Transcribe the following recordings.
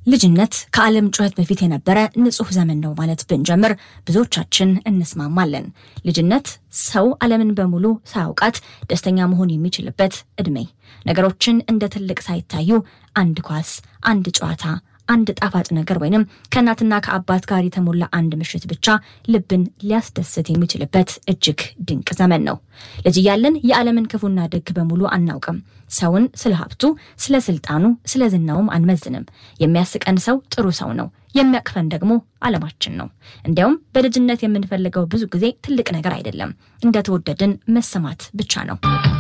ልጅነት ከዓለም ጩኸት በፊት የነበረ ንጹሕ ዘመን ነው ማለት ብንጀምር ብዙዎቻችን እንስማማለን። ልጅነት ሰው ዓለምን በሙሉ ሳያውቃት ደስተኛ መሆን የሚችልበት ዕድሜ፣ ነገሮችን እንደ ትልቅ ሳይታዩ አንድ ኳስ፣ አንድ ጨዋታ አንድ ጣፋጭ ነገር ወይንም ከእናትና ከአባት ጋር የተሞላ አንድ ምሽት ብቻ ልብን ሊያስደስት የሚችልበት እጅግ ድንቅ ዘመን ነው። ልጅ እያለን የዓለምን ክፉና ደግ በሙሉ አናውቅም። ሰውን ስለ ሀብቱ፣ ስለ ስልጣኑ፣ ስለ ዝናውም አንመዝንም። የሚያስቀን ሰው ጥሩ ሰው ነው። የሚያቅፈን ደግሞ ዓለማችን ነው። እንዲያውም በልጅነት የምንፈልገው ብዙ ጊዜ ትልቅ ነገር አይደለም፣ እንደተወደድን መሰማት ብቻ ነው።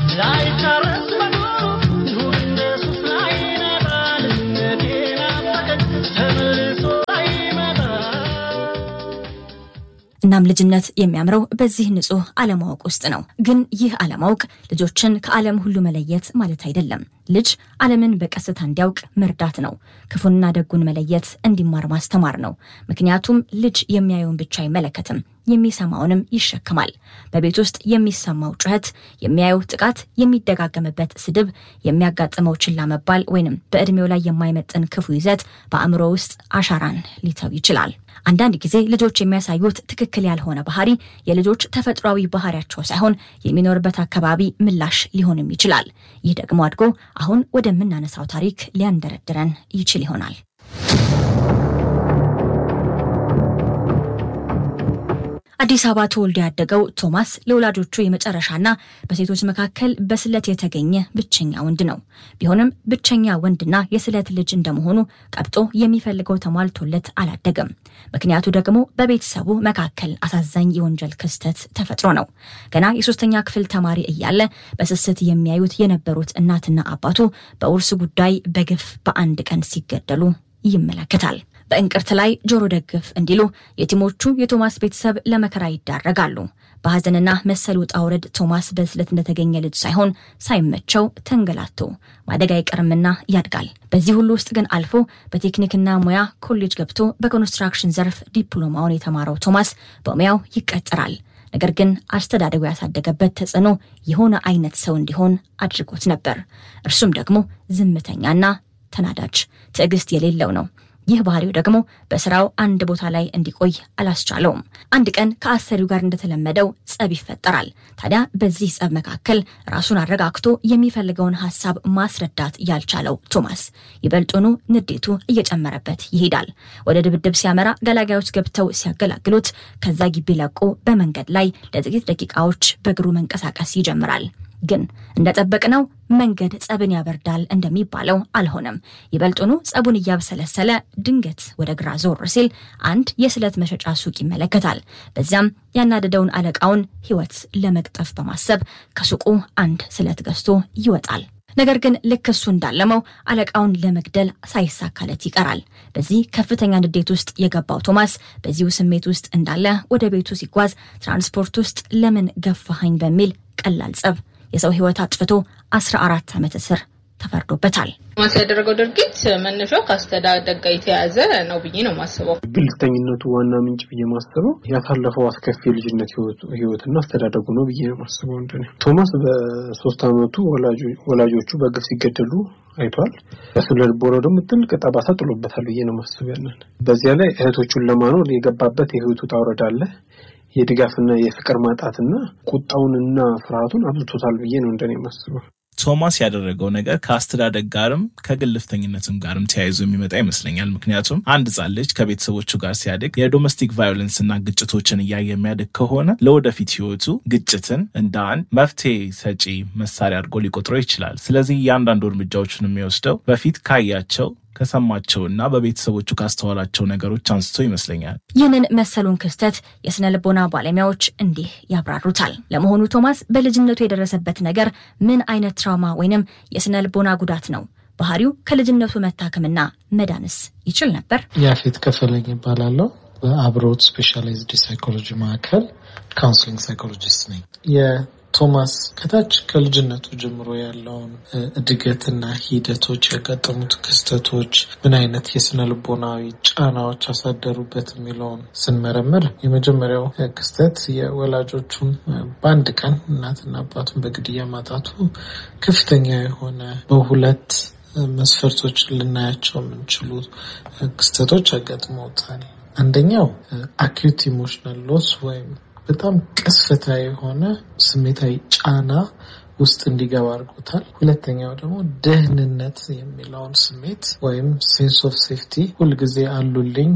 እናም ልጅነት የሚያምረው በዚህ ንጹህ አለማወቅ ውስጥ ነው። ግን ይህ አለማወቅ ልጆችን ከዓለም ሁሉ መለየት ማለት አይደለም። ልጅ ዓለምን በቀስታ እንዲያውቅ መርዳት ነው። ክፉንና ደጉን መለየት እንዲማር ማስተማር ነው። ምክንያቱም ልጅ የሚያየውን ብቻ አይመለከትም፣ የሚሰማውንም ይሸክማል። በቤት ውስጥ የሚሰማው ጩኸት፣ የሚያየው ጥቃት፣ የሚደጋገምበት ስድብ፣ የሚያጋጥመው ችላ መባል ወይንም በዕድሜው ላይ የማይመጥን ክፉ ይዘት በአእምሮ ውስጥ አሻራን ሊተው ይችላል። አንዳንድ ጊዜ ልጆች የሚያሳዩት ትክክል ያልሆነ ባህሪ የልጆች ተፈጥሯዊ ባህሪያቸው ሳይሆን የሚኖርበት አካባቢ ምላሽ ሊሆንም ይችላል። ይህ ደግሞ አድጎ አሁን ወደምናነሳው ታሪክ ሊያንደረድረን ይችል ይሆናል። አዲስ አበባ ተወልዶ ያደገው ቶማስ ለወላጆቹ የመጨረሻና በሴቶች መካከል በስለት የተገኘ ብቸኛ ወንድ ነው። ቢሆንም ብቸኛ ወንድና የስለት ልጅ እንደመሆኑ ቀብጦ የሚፈልገው ተሟልቶለት አላደገም። ምክንያቱ ደግሞ በቤተሰቡ መካከል አሳዛኝ የወንጀል ክስተት ተፈጥሮ ነው። ገና የሶስተኛ ክፍል ተማሪ እያለ በስስት የሚያዩት የነበሩት እናትና አባቱ በውርስ ጉዳይ በግፍ በአንድ ቀን ሲገደሉ ይመለከታል። በእንቅርት ላይ ጆሮ ደግፍ እንዲሉ የቲሞቹ የቶማስ ቤተሰብ ለመከራ ይዳረጋሉ። በሐዘንና መሰል ውጣ ውረድ ቶማስ በስለት እንደተገኘ ልጅ ሳይሆን ሳይመቸው ተንገላቶ ማደግ አይቀርምና ያድጋል። በዚህ ሁሉ ውስጥ ግን አልፎ በቴክኒክና ሙያ ኮሌጅ ገብቶ በኮንስትራክሽን ዘርፍ ዲፕሎማውን የተማረው ቶማስ በሙያው ይቀጠራል። ነገር ግን አስተዳደጉ ያሳደገበት ተጽዕኖ የሆነ አይነት ሰው እንዲሆን አድርጎት ነበር። እርሱም ደግሞ ዝምተኛና ተናዳጅ፣ ትዕግስት የሌለው ነው። ይህ ባህሪው ደግሞ በስራው አንድ ቦታ ላይ እንዲቆይ አላስቻለውም። አንድ ቀን ከአሰሪው ጋር እንደተለመደው ጸብ ይፈጠራል። ታዲያ በዚህ ጸብ መካከል ራሱን አረጋግቶ የሚፈልገውን ሀሳብ ማስረዳት ያልቻለው ቶማስ ይበልጡኑ ንዴቱ እየጨመረበት ይሄዳል። ወደ ድብድብ ሲያመራ ገላጋዮች ገብተው ሲያገላግሉት ከዛ ግቢ ለቆ በመንገድ ላይ ለጥቂት ደቂቃዎች በእግሩ መንቀሳቀስ ይጀምራል። ግን እንደጠበቅነው መንገድ ጸብን ያበርዳል እንደሚባለው አልሆነም። ይበልጡኑ ጸቡን እያብሰለሰለ ድንገት ወደ ግራ ዞር ሲል አንድ የስለት መሸጫ ሱቅ ይመለከታል። በዚያም ያናደደውን አለቃውን ሕይወት ለመቅጠፍ በማሰብ ከሱቁ አንድ ስለት ገዝቶ ይወጣል። ነገር ግን ልክ እሱ እንዳለመው አለቃውን ለመግደል ሳይሳካለት ይቀራል። በዚህ ከፍተኛ ንዴት ውስጥ የገባው ቶማስ በዚሁ ስሜት ውስጥ እንዳለ ወደ ቤቱ ሲጓዝ ትራንስፖርት ውስጥ ለምን ገፋኸኝ በሚል ቀላል ጸብ የሰው ሕይወት አጥፍቶ 14 ዓመት እስር ተፈርዶበታል። ቶማስ ያደረገው ድርጊት መነሻው ከአስተዳደግ ጋር የተያያዘ ነው ብዬ ነው ማስበው። ግልፍተኝነቱ ዋና ምንጭ ብዬ ማስበው ያሳለፈው አስከፊ የልጅነት ህይወትና አስተዳደጉ ነው ብዬ ነው ማስበው። እንደኔ ቶማስ በሶስት ዓመቱ ወላጆቹ በግፍ ሲገደሉ አይቷል። በስነ ልቦናው ደግሞ ጥልቅ ጠባሳ ጥሎበታል ብዬ ነው ማስበው። ያንን በዚያ ላይ እህቶቹን ለማኖር የገባበት የህይወቱ ውጣ ውረድ አለ። የድጋፍና የፍቅር ማጣትና ቁጣውንና ፍርሃቱን አብዝቶታል ብዬ ነው እንደኔ ማስበው። ቶማስ ያደረገው ነገር ከአስተዳደግ ጋርም ከግልፍተኝነትም ጋርም ተያይዞ የሚመጣ ይመስለኛል። ምክንያቱም አንድ ሕፃን ልጅ ከቤተሰቦቹ ጋር ሲያድግ የዶሜስቲክ ቫዮለንስ እና ግጭቶችን እያየ የሚያድግ ከሆነ ለወደፊት ሕይወቱ ግጭትን እንደ አንድ መፍትሄ ሰጪ መሳሪያ አድርጎ ሊቆጥረው ይችላል። ስለዚህ እያንዳንዱ እርምጃዎችን የሚወስደው በፊት ካያቸው ከሰማቸውና በቤተሰቦቹ ካስተዋላቸው ነገሮች አንስቶ ይመስለኛል። ይህንን መሰሉን ክስተት የስነ ልቦና ባለሙያዎች እንዲህ ያብራሩታል። ለመሆኑ ቶማስ በልጅነቱ የደረሰበት ነገር ምን አይነት ትራውማ ወይንም የስነ ልቦና ጉዳት ነው? ባህሪው ከልጅነቱ መታከምና መዳንስ ይችል ነበር? ያፌት ከፈለኝ ይባላለሁ። በአብሮት ስፔሻላይዝድ ሳይኮሎጂ ማዕከል ካውንስሊንግ ሳይኮሎጂስት ነኝ። ቶማስ ከታች ከልጅነቱ ጀምሮ ያለውን እድገትና ሂደቶች ያጋጠሙት ክስተቶች ምን አይነት የስነ ልቦናዊ ጫናዎች አሳደሩበት የሚለውን ስንመረምር የመጀመሪያው ክስተት የወላጆቹን በአንድ ቀን እናትና አባቱን በግድያ ማጣቱ ከፍተኛ የሆነ በሁለት መስፈርቶች ልናያቸው የምንችሉ ክስተቶች አጋጥመውታል። አንደኛው አኪዩት ኢሞሽናል ሎስ ወይም በጣም ቅስፈታዊ የሆነ ስሜታዊ ጫና ውስጥ እንዲገባ አድርጎታል። ሁለተኛው ደግሞ ደህንነት የሚለውን ስሜት ወይም ሴንስ ኦፍ ሴፍቲ ሁልጊዜ አሉልኝ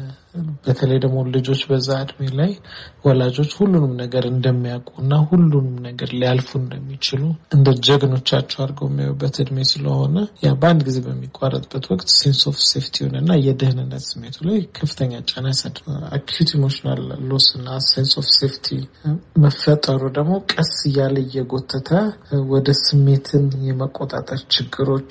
በተለይ ደግሞ ልጆች በዛ እድሜ ላይ ወላጆች ሁሉንም ነገር እንደሚያውቁ እና ሁሉንም ነገር ሊያልፉ እንደሚችሉ እንደ ጀግኖቻቸው አድርገው የሚያዩበት እድሜ ስለሆነ ያ በአንድ ጊዜ በሚቋረጥበት ወቅት ሴንስ ኦፍ ሴፍቲውን እና የደህንነት ስሜቱ ላይ ከፍተኛ ጫና ያሳድራል። አኪዩት ኢሞሽናል ሎስ እና ሴንስ ኦፍ ሴፍቲ መፈጠሩ ደግሞ ቀስ እያለ እየጎተተ ወደ ስሜትን የመቆጣጠር ችግሮች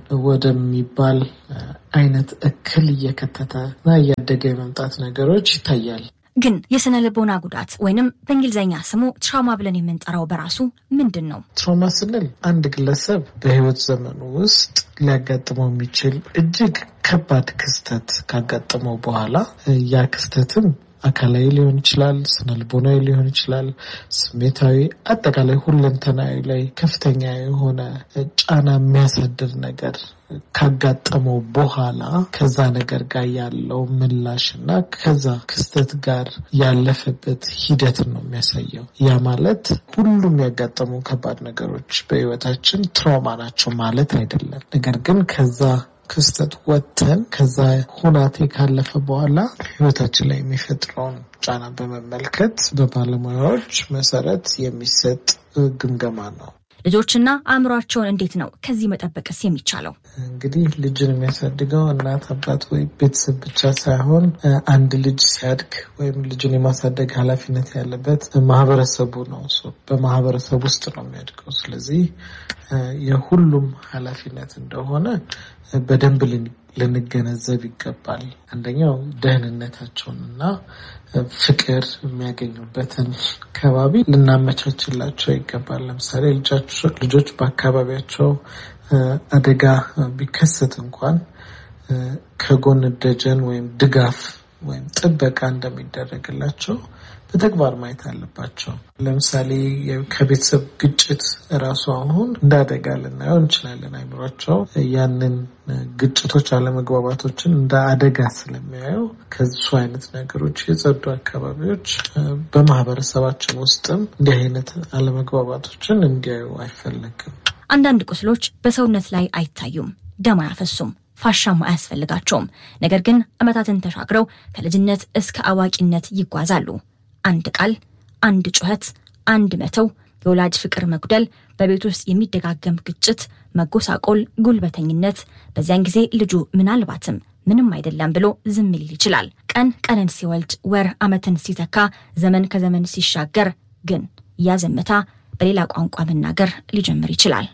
ወደሚባል አይነት እክል እየከተተ እና እያደገ የመምጣት ነገሮች ይታያል። ግን የስነ ልቦና ጉዳት ወይንም በእንግሊዝኛ ስሙ ትራውማ ብለን የምንጠራው በራሱ ምንድን ነው? ትራውማ ስንል አንድ ግለሰብ በሕይወት ዘመኑ ውስጥ ሊያጋጥመው የሚችል እጅግ ከባድ ክስተት ካጋጠመው በኋላ ያ ክስተትም አካላዊ ሊሆን ይችላል፣ ስነ ልቦናዊ ሊሆን ይችላል፣ ስሜታዊ፣ አጠቃላይ ሁለንተናዊ ላይ ከፍተኛ የሆነ ጫና የሚያሳድር ነገር ካጋጠመው በኋላ ከዛ ነገር ጋር ያለው ምላሽ እና ከዛ ክስተት ጋር ያለፈበት ሂደትን ነው የሚያሳየው። ያ ማለት ሁሉም ያጋጠሙ ከባድ ነገሮች በህይወታችን ትራውማ ናቸው ማለት አይደለም። ነገር ግን ከዛ ክስተት ወጥተን ከዛ ሁናቴ ካለፈ በኋላ ህይወታችን ላይ የሚፈጥረውን ጫና በመመልከት በባለሙያዎች መሰረት የሚሰጥ ግምገማ ነው። ልጆችና አእምሯቸውን እንዴት ነው ከዚህ መጠበቅስ የሚቻለው? እንግዲህ ልጅን የሚያሳድገው እናት አባት ወይ ቤተሰብ ብቻ ሳይሆን አንድ ልጅ ሲያድግ ወይም ልጅን የማሳደግ ኃላፊነት ያለበት ማህበረሰቡ ነው። በማህበረሰብ ውስጥ ነው የሚያድገው። ስለዚህ የሁሉም ኃላፊነት እንደሆነ በደንብ ልንገነዘብ ይገባል። አንደኛው ደህንነታቸውን እና ፍቅር የሚያገኙበትን ከባቢ ልናመቻችላቸው ይገባል። ለምሳሌ ልጆች በአካባቢያቸው አደጋ ቢከሰት እንኳን ከጎን ደጀን ወይም ድጋፍ ወይም ጥበቃ እንደሚደረግላቸው በተግባር ማየት አለባቸው። ለምሳሌ ከቤተሰብ ግጭት እራሱ አሁን እንደ አደጋ ልናየው እንችላለን። አይምሯቸው ያንን ግጭቶች፣ አለመግባባቶችን እንደ አደጋ ስለሚያየው ከሱ አይነት ነገሮች የጸዱ አካባቢዎች በማህበረሰባችን ውስጥም እንዲህ አይነት አለመግባባቶችን እንዲያዩ አይፈለግም። አንዳንድ ቁስሎች በሰውነት ላይ አይታዩም፣ ደም አያፈሱም፣ ፋሻም አያስፈልጋቸውም። ነገር ግን ዓመታትን ተሻግረው ከልጅነት እስከ አዋቂነት ይጓዛሉ። አንድ ቃል፣ አንድ ጩኸት፣ አንድ መተው፣ የወላጅ ፍቅር መጉደል፣ በቤት ውስጥ የሚደጋገም ግጭት፣ መጎሳቆል፣ ጉልበተኝነት። በዚያን ጊዜ ልጁ ምናልባትም ምንም አይደለም ብሎ ዝም ሊል ይችላል። ቀን ቀንን ሲወልድ፣ ወር ዓመትን ሲተካ፣ ዘመን ከዘመን ሲሻገር ግን ያ ዝምታ በሌላ ቋንቋ መናገር ሊጀምር ይችላል።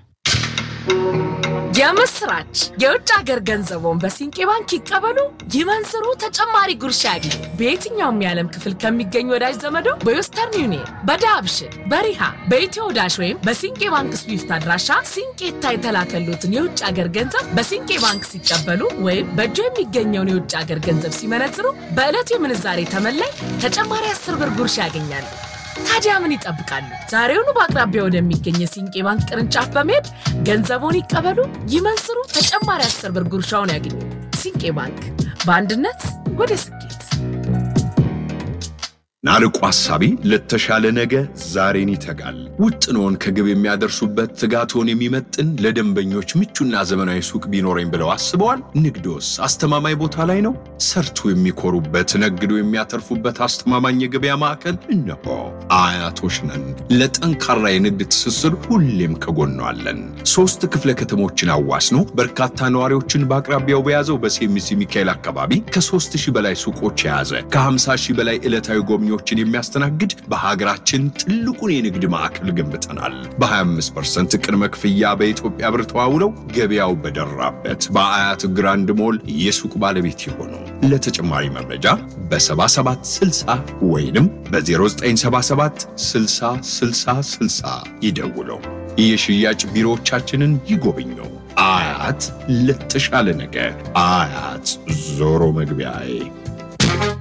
የምስራች! የውጭ ሀገር ገንዘቦን በሲንቄ ባንክ ይቀበሉ፣ ይመንዝሩ፣ ተጨማሪ ጉርሻ ያግኙ። በየትኛውም የዓለም ክፍል ከሚገኙ ወዳጅ ዘመዶ በዌስተርን ዩኒየን፣ በዳብሽን፣ በሪሃ፣ በኢትዮ ዳሽ ወይም በሲንቄ ባንክ ስዊፍት አድራሻ ሲንቄታ የተላከሉትን የውጭ ሀገር ገንዘብ በሲንቄ ባንክ ሲቀበሉ ወይም በእጆ የሚገኘውን የውጭ ሀገር ገንዘብ ሲመነዝሩ በዕለቱ የምንዛሬ ተመላይ ተጨማሪ አስር ብር ጉርሻ ያገኛሉ። ታዲያ ምን ይጠብቃሉ? ዛሬውኑ በአቅራቢያ ወደሚገኝ የሲንቄ ባንክ ቅርንጫፍ በመሄድ ገንዘቡን ይቀበሉ፣ ይመንዝሩ፣ ተጨማሪ አስር ብር ጉርሻውን ያገኙ። ሲንቄ ባንክ በአንድነት ወደ ስኬት። ናርቆ ሐሳቢ ለተሻለ ነገ ዛሬን ይተጋል። ውጥኖን ከግብ የሚያደርሱበት ትጋቶን የሚመጥን ለደንበኞች ምቹና ዘመናዊ ሱቅ ቢኖረኝ ብለው አስበዋል? ንግዶስ አስተማማኝ ቦታ ላይ ነው? ሰርቶ የሚኮሩበት ነግዶ የሚያተርፉበት አስተማማኝ የገበያ ማዕከል እነሆ። አያቶች ነን። ለጠንካራ የንግድ ትስስር ሁሌም ከጎኗ አለን። ሶስት ክፍለ ከተሞችን አዋስኖ በርካታ ነዋሪዎችን በአቅራቢያው በያዘው በሴሚሲ ሚካኤል አካባቢ ከሦስት ሺህ በላይ ሱቆች የያዘ ከ50 ሺህ በላይ ዕለታዊ ጎብኚዎችን የሚያስተናግድ በሀገራችን ትልቁን የንግድ ማዕከል ገንብተናል። በ25% ቅድመ ክፍያ በኢትዮጵያ ብር ተዋውለው ገበያው በደራበት በአያት ግራንድ ሞል የሱቅ ባለቤት የሆኑ ለተጨማሪ መረጃ በ7760 ወይንም በ0977 60 60 60 ይደውለው። የሽያጭ ቢሮዎቻችንን ይጎብኙ። አያት ለተሻለ ነገ አያት ዞሮ መግቢያዬ